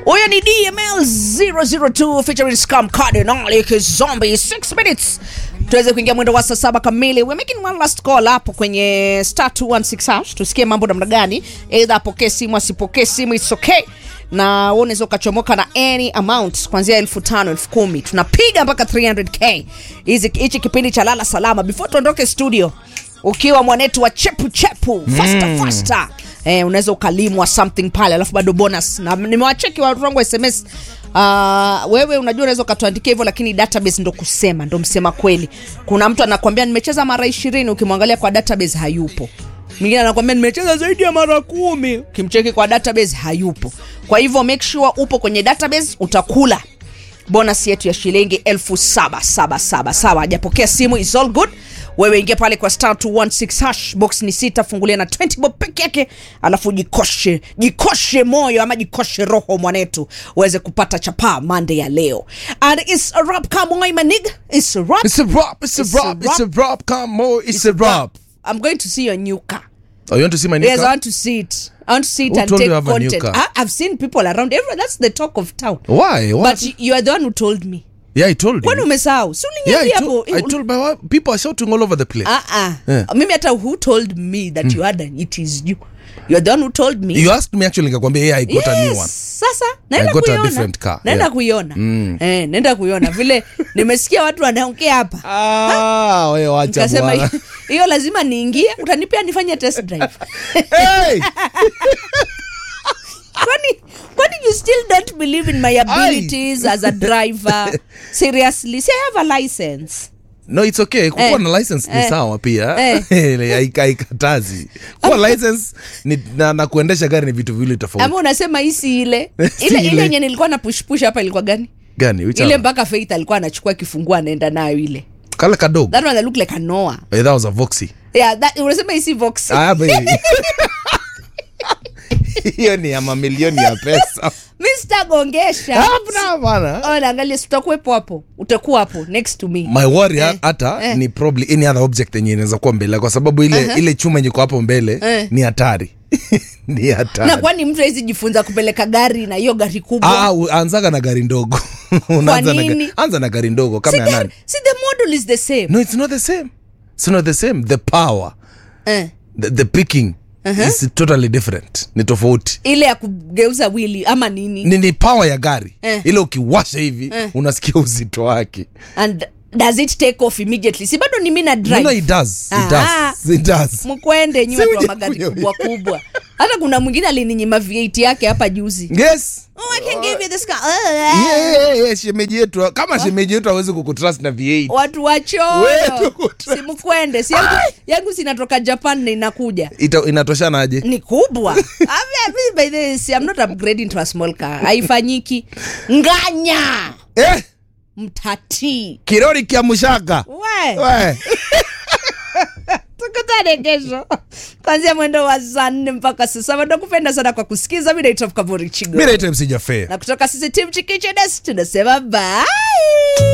huyo ni dml 002 featuring scam cardinal kizombi 6 minutes tuweze kuingia mwendo wa saa saba kamili We're making one last call hapo kwenye star 216 hash tusikie mambo namna gani eidha apokee simu asipokee simu its okay na wewe unaweza ukachomoka na any amount kuanzia elfu tano elfu kumi tunapiga mpaka 300k hizi hichi kipindi cha lala salama before tuondoke studio ukiwa mwanetu wa chepu chepu faster mm. faster eh, unaweza ukalimwa something pale alafu bado bonus na nimewacheki watu wangu wa sms Uh, wewe unajua unaweza ukatuandikia hivyo lakini database ndo kusema ndo msema kweli kuna mtu anakwambia nimecheza mara ishirini ukimwangalia kwa database hayupo mwingine anakwambia nimecheza zaidi ya mara kumi ukimcheki kwa database hayupo kwa hivyo make sure upo kwenye database utakula bonus yetu ya shilingi elfu saba saba saba sawa hajapokea simu is all good wewe ingia pale kwa star 216 hash box ni sita fungulia na 20 bob peke yake alafu jikoshe jikoshe moyo ama jikoshe roho mwanetu uweze kupata chapaa mande ya leo and it's a rap come on my nigga it's a rap It's a rap. It's a It's a rap. It's a rap. rap. Come on. It's a rap. i'm going to see your new car Oh, you want to see my new Yes, I car? want to see it. I want to see it Who and told take you I have a new content. car? I, I've seen people around. Everyone, that's the talk of town. Why? What? But you, you are the one who told me. yeah, I told Kwani you. umesahau? Si Yeah, I uliniambia told, hapo. I told my wife. People are shouting all over the place. Ah ah. Yeah. Mimi hata who told me that you had an it is you. You are the one who told me. You asked me actually, nikakwambia, yeah, I got a new one. Sasa naenda I got a kuiona. different car, Naenda yeah. kuiona. Eh, naenda kuiona vile nimesikia watu wanaongea hapa. Ah, wewe wacha Nikasema bwana. hiyo- hiyo lazima niingie, utanipea nifanye test drive. Hey! kwani kwani you still don't believe in my abilities as a driver seriously see i have a license No, it's okay. Kukuwa Eh. na license ni Eh. sawa pia. Eh. Haika- Haikatazi. Kuwa license ni, na, na kuendesha gari ni vitu viwili tofauti. ama unasema hii si ile Si ile ile. ile yenye nilikuwa na pushpush hapa ilikuwa gani Gani? Which ile one? mpaka faith alikuwa anachukua kifungua anaenda nayo ile Kale kadogo. that one that look like a noah Eh, that was a Voxy. yeah that unasema hii si vox Ah, baby. hiyo ni ya mamilioni ya pesa mr gongesha Hapana, bana. oh naangalia si utakuwepo hapo utakuwa hapo next to me my worry Eh, hata eh. ni probably any other object yenye inaweza kuwa mbele kwa sababu ile Aha. ile chuma yenye iko hapo mbele Eh. ni hatari ni na hatari kwani mtu awezi jifunza kupeleka gari na hiyo gari kubwa Ah, u- anzaga na gari ndogo Unaanza na nini? ga- anza na gari ndogo kama si ya the, nani si the model is the same no it's not the same it's not the same the power eh. the, the picking is totally different ni tofauti ile ya kugeuza wili ama nini ni, ni power ya gari Eh. ile ukiwasha hivi unasikia uzito wake and does it take off immediately si bado ni mi na no, drive no, it does it Ah. does it does mkwende nyi Si watu wa uje magari kuyo- kubwa kubwa hata kuna mwingine alininyima v8 yake hapa juzi yes oh, I can give you this car. yeah, yeah, yeah, shemeji yetu kama shemeji yetu hawezi kukutrust na V8 watu Wewe wachoyo tukutra- si mkwende si yangu, yangu sinatoka japan na inakuja Ita, inatoshanaje ni kubwa Ame- mi by the way, si- I'm not upgrading to a small car haifanyiki nganya eh, mtati kirori kia mushaka we we tukutane kesho kwanzia mwendo wa saa nne mpaka saa saba nakupenda sana kwa kusikiza mi naitwa mkaburi chigo mi naitwa msijafee na kutoka sisi tim chikichedes tunasema bye